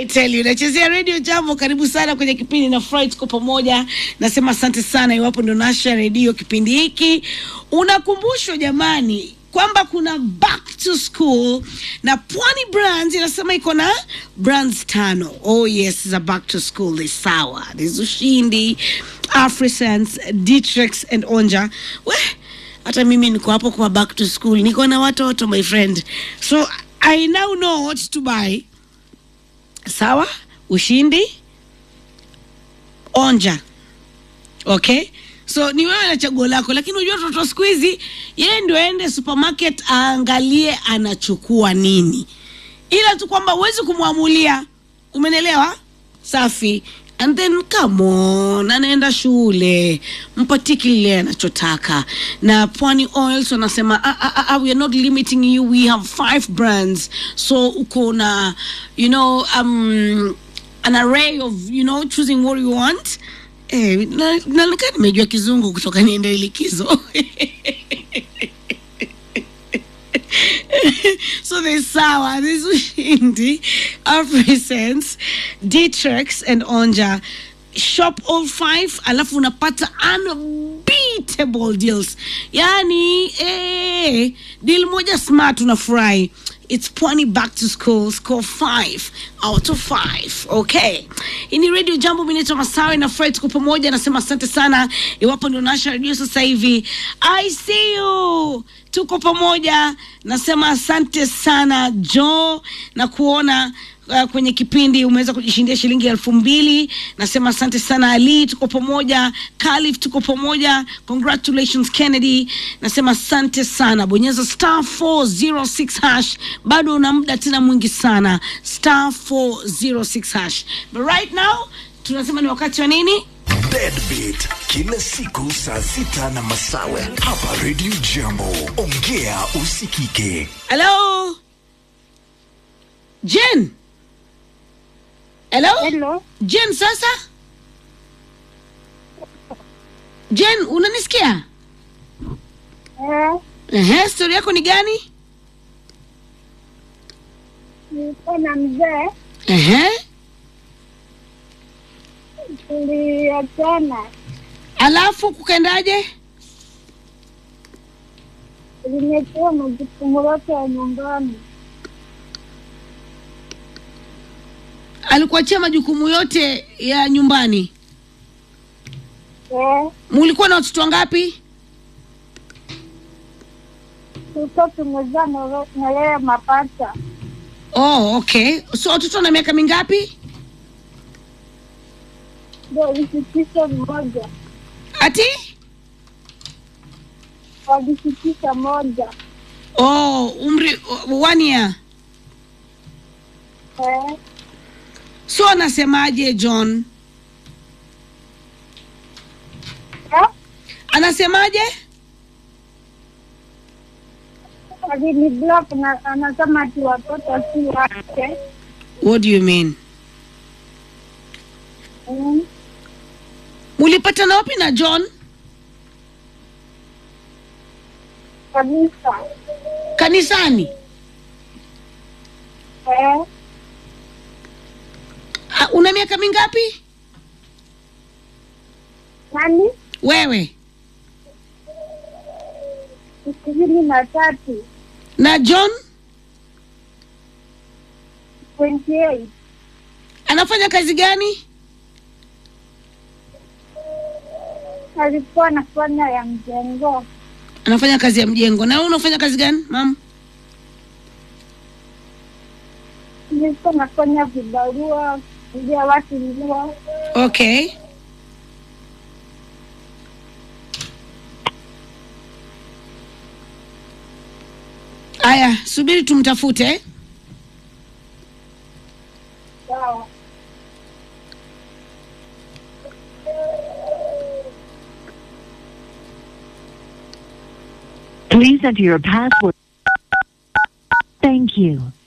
I tell you, nachezea redio jambo. Karibu sana kwenye kipindi na Fry, tuko pamoja. Nasema asante sana iwapo ndo nasha redio kipindi hiki. Unakumbushwa jamani kwamba kuna back to school na Pwani Brands inasema iko na brands tano. Oh yes, za back to school ni sawa. There's Ushindi, Afrisense, Dietrix and Onja. We, hata mimi niko hapo kwa back to school, niko na watoto my friend, so I now know what to buy. Sawa, Ushindi, Onja, okay so ni wewe na chaguo lako, lakini unajua mtoto siku hizi yeye ndio aende supermarket aangalie anachukua nini, ila tu kwamba huwezi kumwamulia. Umenelewa? Safi. And then come on, anaenda shule, mpatie kile anachotaka. Na Pwani Oils wanasema ah, ah, ah, we are not limiting you, we have five brands, so uko na you know um, an array of you know choosing what you want. Eh, na, na, nika nimejua kizungu kutoka niende likizo so there's sawa there's ushindi Afrisense, Dietrix and Onja shop all five alafu unapata unbeatable deals yani eh, deal moja smart unafurahi It's Pwani back to school, score five out of five. Okay, hii ni Radio Jambo, mimi naitwa Masawe na Fred, tuko pamoja. Nasema asante sana iwapo ndio nasha radio sasa hivi. I see you, tuko pamoja. Nasema asante sana Jo na kuona uh, kwenye kipindi umeweza kujishindia shilingi elfu mbili. Nasema asante sana Ali, tuko pamoja. Khalif, tuko pamoja. Congratulations Kennedy. Nasema asante sana, bonyeza star 406 hash, bado una muda tena mwingi sana, star 406 hash. But right now tunasema ni wakati wa nini? Deadbeat kila siku saa sita na Masawe hapa Radio Jambo. Ongea usikike. Hello Jen. Hello? Hello. Jen sasa? Jen, unanisikia? Eh, Ehe, stori yako ni gani? nilikuwa na mzee Ehe. tuliachana, Alafu kukaendaje? limepewa majukumu yote ya nyumbani. Alikuachia majukumu yote ya nyumbani. Eh, Mulikuwa na watoto wangapi? tulikuwa tumezaa na we- na yeye mapacha, Oh, okay. So watoto na miaka mingapi? ndio lisitisha mmoja, Ati? walisitisha moja. Oh, umri one year. Eh, So anasemaje John? eh, Anasemaje? alini block na anasema ati watoto si wake. What do you mean? Mm, Mulipatana wapi na John? kabisa. Kanisani? Eh, Ah, una miaka mingapi? nani? Wewe ishirini na tatu na John 28 anafanya kazi gani? alikuwa anafanya ya mjengo Anafanya kazi ya mjengo. Na wewe unafanya kazi gani, mam? nilikuwa nafanya vibarua kuja watu nguo Okay. Aya, subiri tumtafute. eh? sawa Please enter your password. Thank you.